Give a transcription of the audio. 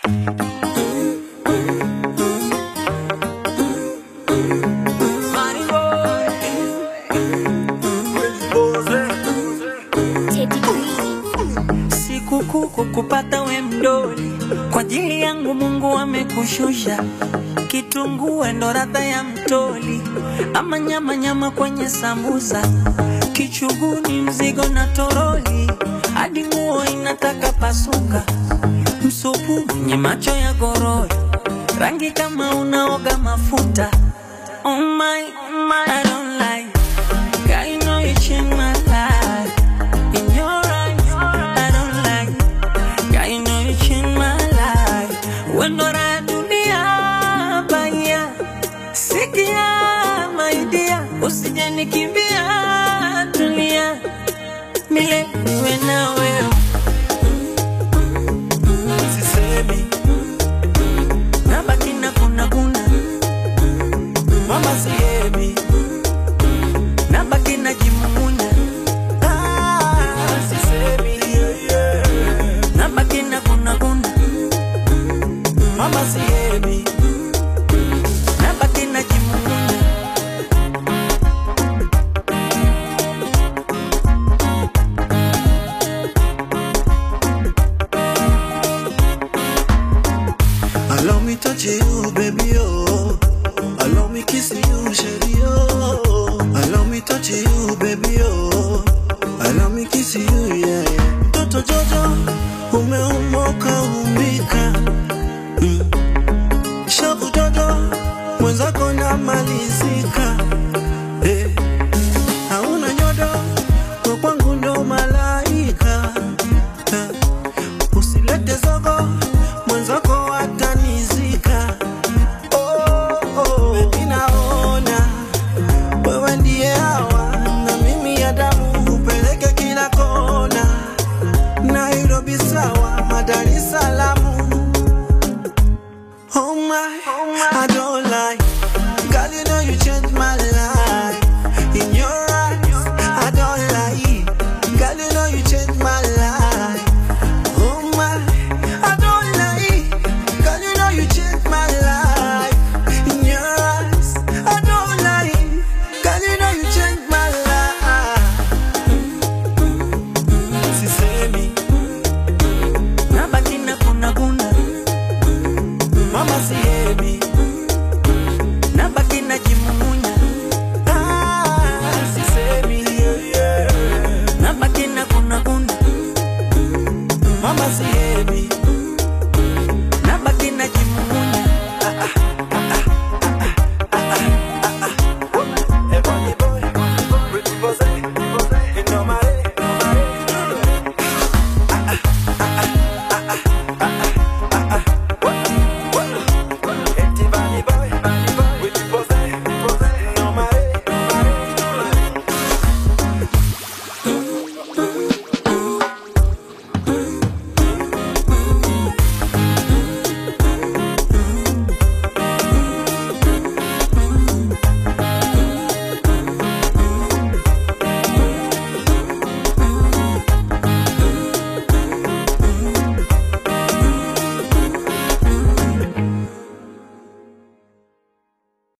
Sikukuu kukupata we mdoli, kwa ajili yangu Mungu amekushusha. Kitunguu ndo radha ya mtoli, ama nyama nyama kwenye sambusa, kichuguni mzigo na toroli, hadi nguo inataka pasuka. Msupu mwenye macho ya gorori, rangi kama unaoga mafuta. Oh my, oh my, I don't like. Girl, you know you changed my life. In your eyes, I don't like. Girl, you know you changed my life. Wendo la dunia baya, sikia my dear, usije nikimbia, tulia milele niwe na wewe. Sisemi nabaki na kuna kuna, mama sihemi nabaki na jimumunya Ah, sisemi nabaki na kuna kuna, mama sihemi nabaki na jimumunya Allow me touch you, baby, oh. Allow me kiss you, shady, oh. Allow me touch you, baby, oh. Allow me kiss you, yeah, yeah. Mtoto Jojo, umeumoka umbika. Mm. Shavu Jojo, mwenzako namalizika. Eh. Hauna nyodo, kwa kwangu ndo malaika. Eh. Usilete zogo, mwenzako atanizika. Oh, oh, baby naona wewe ndiye hawa na mimi ya damu upeleke kila kona. Nairobi sawa, Dar es